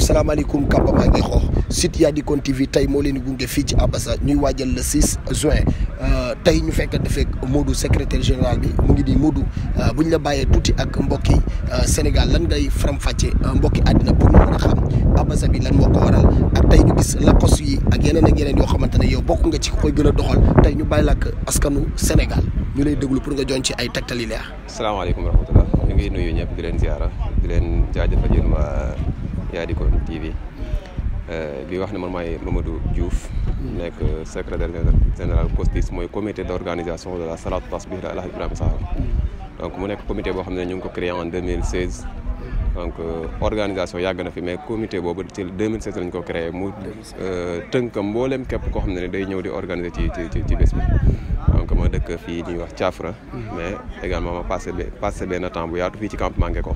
salaamaaleykum campement ngi xoox site Yaadikone TV tey moo leen di gunge fii ci Abassa ñuy waajal le 6 juin tey ñu fekk defee Modou secrétaire général bi mu ngi di Modou bu ñu la bàyyee tuuti ak mbokki Sénégal lan ngay faram-fàcce mbokki àddina pour ñu mën a xam Abassa bi lan moo ko waral ak tey ñu gis lakos yi ak yeneen ak yeneen yoo xamante ne yow bokk nga ci koy gën a doxal tey ñu bàyyi la ak askanu Sénégal ñu lay déglu pour nga joñ ci ay tegtal yi leer. salaamaaleykum wa rahmatulah ñu ngi nuyu ñëpp di leen ziara di leen jaajëfal yéen waa Yaadikone TV bi wax ne man maay Mamadou Diouf nekk secrétaire général COSTIS mooy comité d' organisation de la salatu tasbih de El Hadj Ibrahima Sakho donc mu nekk comité boo xam ne ñu ngi ko créé en 2016 donc organisation yàgg na fi mais comité boobu ci 2016 lañ ko créé mu tënk mboolem képp koo xam ne day ñëw di organiser ci ci ci bés bi donc ma dëkk fii ñuy wax Thiafra mais également ma passé passé benn temps bu yaatu fii ci campement Ngeko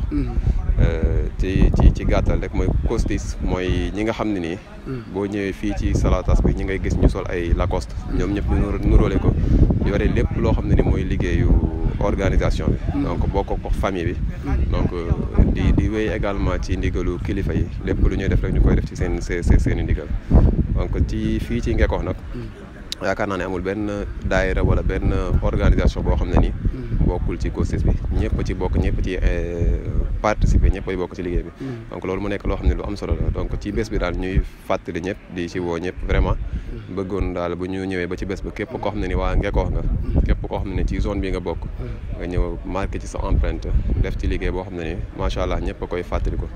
ci ci ci gàttal rek mooy COSTIS mooy ñi nga xam ne nii boo ñëwee fii ci salatas bi ñi ngay gis ñu sol ay Lacoste ñoom ñëpp ñu nuróole ko yore lépp loo xam ne ni mooy liggéeyu organisation bi donc boo ko ko famille bi donc di di wéy également ci ndigalu kilifa yi lépp lu ñuy def rek ñu koy def ci seen seen seen i ndigal donc ci fii ci Ngeko nag yaakaar naa ne amul benn daayira wala benn organisation boo xam ne ni bokkul ci COSTIS bi ñëpp ci bokk ñëpp ci participer ñëpp ay bokk ci liggéey bi donc loolu mu nekk loo xam ne lu am solo la donc ci bés bi daal ñuy fàttali ñëpp di ci woo ñëpp vraiment bëggoon daal bu ñu ñëwee ba ci bés ba képp koo xam ne ni waa Ngeko nga képp koo xam ne ni ci zone bi nga bokk nga ñëw marqué ci sa empreinte def ci liggéey boo xam ne ni macha allah ñëpp a koy fàttali ko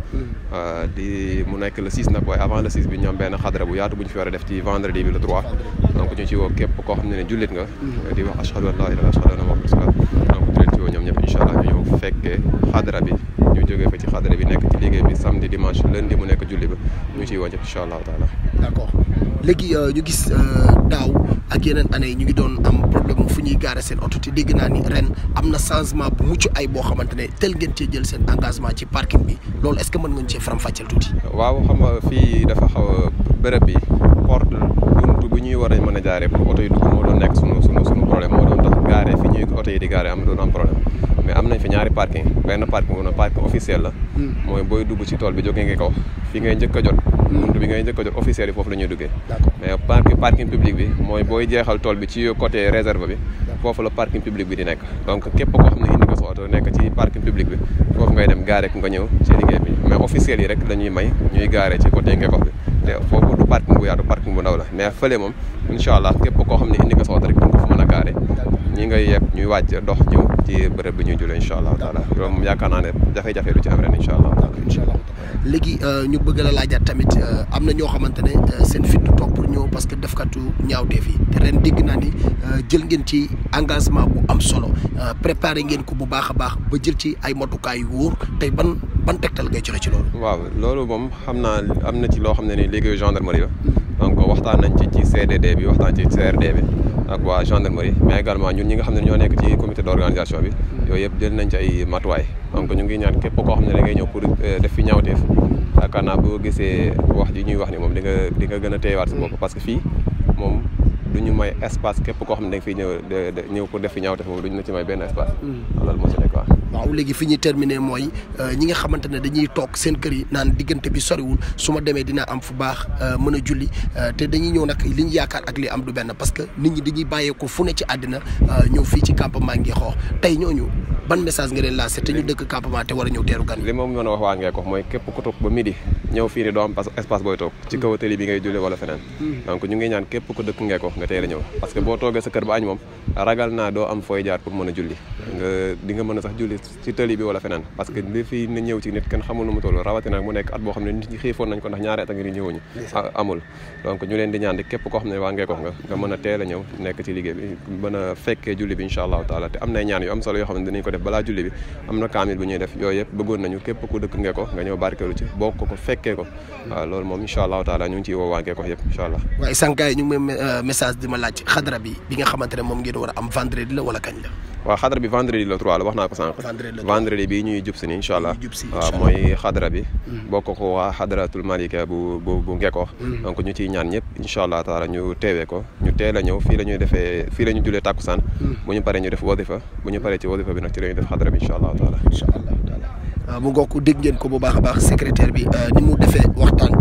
di mu nekk le 6 nag waaye avant le 6 bi ñoom benn xadra bu yaatu bu ñu fi war a def ci vendredi bi le 3 donc ñu ci woo képp koo xam ne ne jullit nga di wax ashhadu an laa ilaaha ashhadu anna muhammadan rasulullah donc di leen ci woo ñoom ñëpp incha allah ñu ñëw fekkee xadra bi ñu jógee fa ci xadra bi nekk ci liggéey bi samedi dimanche lundi mu nekk julli ba ñu ciy woo ñëpp incha allahu taala d' accord léegi ñu gis daaw ak yeneen année yi ñu ngi doon am problème fu ñuy gaare seen oto te dégg naa ni ren am na changement bu mucc ay boo xamante ne tel ngeen cee jël seen engagement ci parking bi loolu est ce que mën nga ñu cee faram-fàcceel tuuti. waaw xam nga fii dafa xaw a bërëb bi porte buntu bu ñuy war a mën a jaaree pour oto yi dugg moo doon nekk sunu sunu sunu problème moo doon tax gaare fi ñuy oto yi di gaare am doon am problème mais am nañ fi ñaari parking benn parking bu na parking officiel la mooy booy dugg ci tool bi jógee nga ko fi ngay njëkk a jot buntu bi ngay njëkk a jot officiel yi foofu la ñuy duggee mais parking parking public bi mooy booy jeexal tool bi ci côté réserve bi foofu la parking public bi di nekk donc képp koo xam ne indi ko sa oto nekk ci parking public bi foofu ngay dem gaare ku nga ñëw ci liggéey bi mais officiel yi rek la ñuy may ñuy gaare ci côté Ngeko bi te foofu du parking bu yaatu parking bu ndaw la mais fële moom incha allah képp koo xam ne indi nga sa oto rek nga ko fa mën a gaare ñi ngay yeb ñuy wàcc dox ñëw ci bërëb bi ñuy julee incha allah taala loolu moom yaakaar naa ne jafe-jafe du ci am ren incha allah incha allah léegi ñu bëgg la laajaat tamit am na ñoo xamante ne seen fit du toog pour ñëw parce que defkatu ñaawteef yi te ren dégg naa ni jël ngeen ci engagement bu am solo préparé ngeen ko bu baax a baax ba jël ci ay matukaay yu wóor tey ban ban tegtal ngay joxe ci loolu. waaw loolu moom xam naa am na ci loo xam ne ni liggéeyu gendarmerie la donc waxtaan nañ ci ci CDD bi waxtaan ci CRD bi ak waa gendarmerie mais également ñun ñi nga xam ne ñoo nekk ci comité d' organisation bi yooyu yëpp jël nañ ci ay matuwaay donc ñu ngi ñaan képp koo xam ne da ngay ñëw pour def fi ñaawteef yaakaar naa boo gisee wax ji ñuy wax ni moom di nga di nga gën a téyewaat sa bopp parce que fii moom du ñu may espace képp koo xam ne da nga fiy ñëw ñëw pour def fi ñaawteef moom du ñu la ci may benn espace loolu moo ci nekk waaw waaw léegi fi ñuy terminer mooy ñi nga xamante ne dañuy toog seen kër yi naan diggante bi soriwul su ma demee dina am fu baax mën a julli te dañuy ñëw nag li ñu yaakaar ak li am du benn parce que nit ñi dañuy bàyyeeko fu ne ci àddina ñëw fii ci campement ngi xoox tey ñooñu ban message nga leen lancé te ñu dëkk campement te war a ñëw teeru gan li moom mën a wax waa ngee ko mooy képp ku toog ba midi ñëw fii ni doo am espace booy toog ci kaw tëli bi ngay julli wala feneen donc ñu ngi ñaan képp ku dëkk ngee ko nga teel a ñëw parce que boo toogee sa kër ba añ moom ragal naa doo am fooy jaar pour mën a julli nga di nga mën a sax julli ci tëli bi wala feneen parce que li fi na ñëw ci nit kenn xamul nu mu toll rawatina mu nekk at boo xam ne nit ñi xiifoon nañ ko ndax ñaari at a ngi ni ñëwuñu amul donc ñu leen di ñaan di képp koo xam ne waa ngee ko nga nga mën a teel a ñëw nekk ci liggéey bi mën a fekkee julli bi incha allahu taala te am nay ñaan yu am solo yoo xam ne dinañ ko def balaa julli bi am na kaamil bu ñuy def yooyu yëpp bëggoon nañu képp ku dëkk ngee ko nga ñëw barkeelu ci bokk ko fekkee ko waaw loolu moom incha allahu taala ñu ngi ciy woo waa ngee ko yëpp incha allah waaye sànqaay ñu ngi may message di ma laaj xadra bi bi nga xamante ne moom ngeen war a am vendredi la wala kañ la waaw xadra bi vendredi le 3 la wax naa ko sànq vendredi bi ñuy jub si ni incha allah waaw mooy xadra bi bokk ko waa xadratul malika bu bu bu ngekoox donc ñu ciy ñaan ñëpp incha allah taala ñu teewee ko ñu teel a ñëw fii la ñuy defee fii la ñu julee tàkkusaan bu ñu paree ñu def wadifa bu ñu paree ci wadifa bi nag ci la ñuy def xadra bi incha allah taala incha allah taala mu ngoo ko dégg ngeen ko bu baax a baax secrétaire bi ni mu defee waxtaan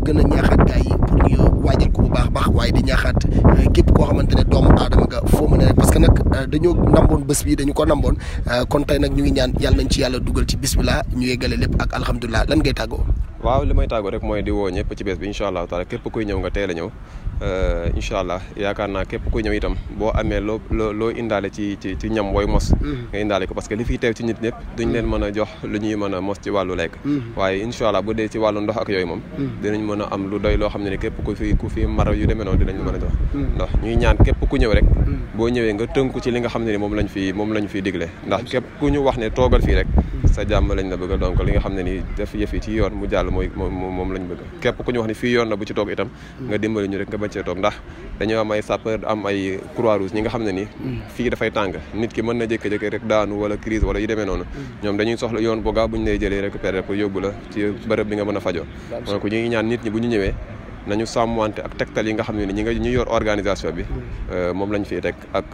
gën a ñaaxaat gars yi pour ñu waajal ko bu baax baax waaye di ñaaxaat képp koo xamante ne doomu aadama nga foo mën a parce que nag dañoo namboon bés bi dañu ko namboon kon tey nag ñu ngi ñaan yàlla nañ ci yàlla dugal ci bismillah ñu yeggale lépp ak alhamdulilah lan ngay tàggoo waaw li may tàggoo rek mooy di woo ñëpp ci bés bi incha allah taala képp kuy ñëw nga teel a ñëw incha allah yaakaar naa képp kuy ñëw itam boo amee loo loo loo indaale ci ci ci ñam booy mos nga indaale ko parce que li fiy teew ci nit ñëpp duñ leen mën a jox lu ñuy mën a mos ci wàllu lekk waaye incha allah bu dee ci wàllu ndox ak yooyu moom dinañ mën a am lu doy loo xam ne ni képp ku fi ku fi mara yu demee noonu dinañ mën a jox ndax ñuy ñaan képp ku ñëw rek boo ñëwee nga tënku ci li nga xam ne ni moom lañ fi moom lañ fi digle ndax képp ku ñu wax ne toogal fii rek sa jàmm lañ la bëgg donc li nga xam ne ni def yëf yi ci yoon mu jàll mooy moom lañ bëgg képp ku ñu wax ne fii yoon na bu ci toog itam nga dimbali ñu rek nga bañ cee toog ndax dañoo am ay sapeur am ay croix rouge ñi nga xam ne ni fii dafay tàng nit ki mën na jékki-jékki rek daanu wala crise wala yu demee noonu ñoom dañuy soxla yoon bu gaaw bu ñu lay jëlee récupérer pour yóbbu la ci bërëb bi nga mën a fajoo donc ñu ngi ñaan nit ñi bu ñu ñëwee nañu sàmmwante ak tegtal yi nga xam ne ni ñi nga ñu yor organisation bi moom lañ fiy teg ak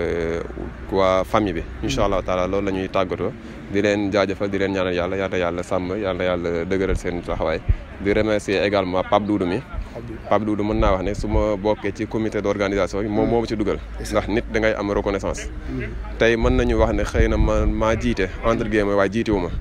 waa famille bi incha allah taala loolu la ñuy tàggatoo di leen jaajëfal di leen ñaanal yàlla yàlla yàlla sàmm yàlla yàlla dëgëral seen taxawaay di remercier également Pape Doudou mi Pape Doudou mën naa wax ne su ma bokkee ci comité d' organisation bi moom moo ma ci dugal ndax nit da ngay am reconnaissance tey mën nañu wax ne xëy na ma maa jiite entre guillemets waaye jiite wu ma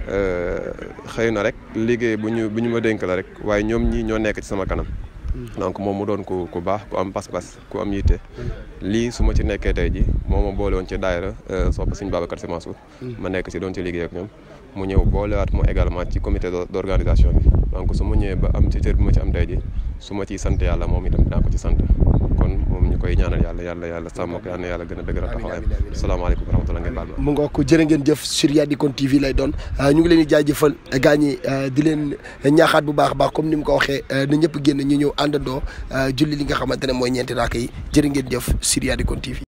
xëy na rek liggéey bu ñu bu ñu ma dénk la rek waaye ñoom ñii ñoo nekk ci sama kanam donc moom mu doon ku ku baax ku am pas-pas ku am yitte lii su ma ci nekkee tey ji moo ma boole woon ci daayira sopp Sëñ Babacar Sy Mansour ma nekk ci doon ci liggéey ak ñoom mu ñëw boolewaat mo également ci comité d' organisation bi donc su ma ñëwee ba am ci cër bi ma ci am tey ji su ma ciy sant yàlla moom itam dinaa ko ci sant kon moom ñu koy ñaanal yàlla yàlla yàlla sàmm ko yàlla yàlla gën a dëgëral taxawaayam salaamaaleykum wa rahmatulah ngeen baal ma mu nga ko jërë ngeen jëf sur Yadikon TV lay doon ñu ngi leen di jaajëfal gaa ñi di leen ñaaxaat bu baax a baax comme ni mu ko waxee na ñëpp génn ñu ñëw àndandoo julli li nga xamante ne mooy ñeenti raaka yi jërë ngeen jëf sur Yadikon TV